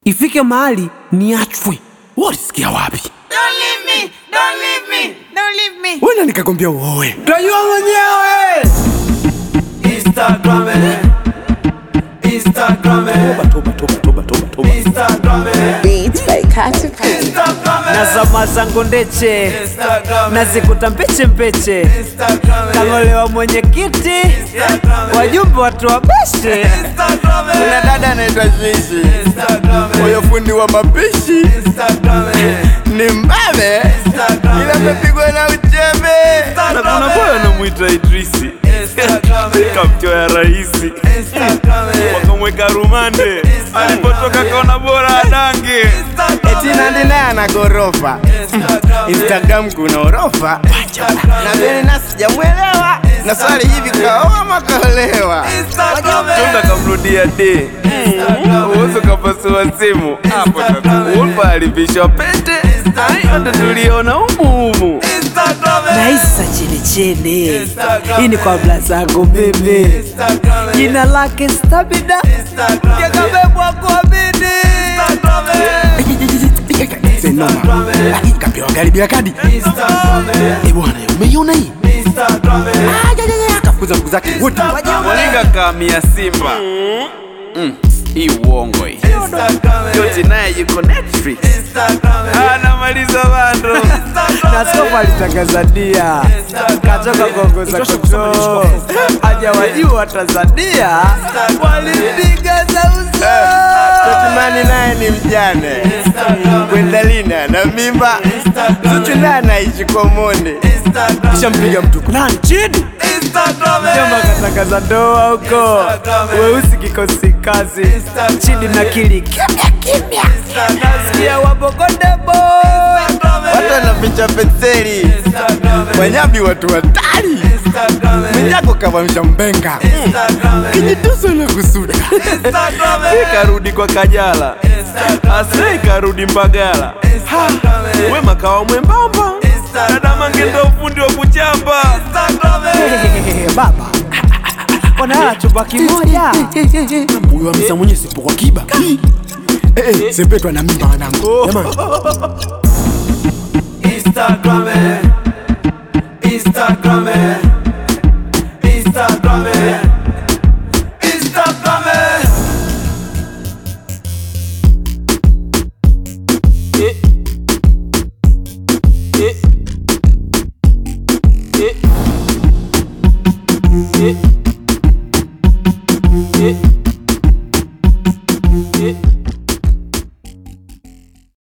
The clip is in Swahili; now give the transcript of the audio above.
ifike mahali niachwe. Walisikia wapi? Don't leave me, don't leave me, don't leave me. Wena nikakwambia uoe. Tajua mwenyewe. Instagram, eh. Instagram, eh. Toba, toba, toba, toba, toba. Instagram, eh. Beats by Caterpillar. Instagram, eh. na zama zangu ndeche Instagram, eh. nazikuta mpeche mpeche Instagram, eh. kangolewa mwenyekiti Instagram, eh. wajumbe watu wa beshe Instagram, eh. Kuna dada anaitwa Shishi, Instagram, eh. moyo fundi wa mapishi, Instagram, eh. ni mbabe Instagram, ila eh. amepigwa na uchembe. Instagram, Na kuna eh. boy anamwita Idrisi, Instagram, eh. kamchoya rahisi, Instagram, eh. wakamweka rumande, alipotoka kaona bora adange. Eti Nandi naye ana gorofa, Instagram, eh. Instagram kuna orofa, na mimi na sijamwelewa, na swali hivi kaoa ama kaolewa? Instagram, eh. Tunda kamrudia de uwezo kapasua simu hapo tatu ulpa alivishwa pete yote tuliona humuhumu Instagram, eh. naisa chenechene Instagram, hii ni kwa bla zangu mimi Instagram, eh. jina lake stabida Instagram, eh. yakabebwa kwa bidi Instagram, eh. senoma kapewa gari bila kadi Instagram, eh. Eh bwana umeiona hii Instagram, eh. kafukuza mku zake wote molinga kamia simba Mm, hii uongo hii Instagram, eh. yote naye yuko netflix Instagram, eh. anamaliza bando na sofa alitangaza dia katoka kuongoza kutoo hajawajua Tanzania walimpiga za uso Totimani naye ni mjane Gwendalina na mimba Zuchu naye anaishi Komoni kisha mpiga mtu na nchini Instagram, eh. Jomba katangaza ndoa huko weusi kikosi kazi chini na kili kimya kimya nasikia wabogondebo watu wanaficha penseli wanyambi watu hatari mwenyako kavamsha mbenga kijituso na kusuda ikarudi kwa kajala ase ikarudi mbagala Ha, wema kawa mwembamba dada mange ndo ufundi wa kuchamba baba wanalala chumba kimoja huyo amza mwenye sipo kwa kiba Eh, eh, sepetwa na mimba wanangu jamani Instagram, eh. Instagram, eh.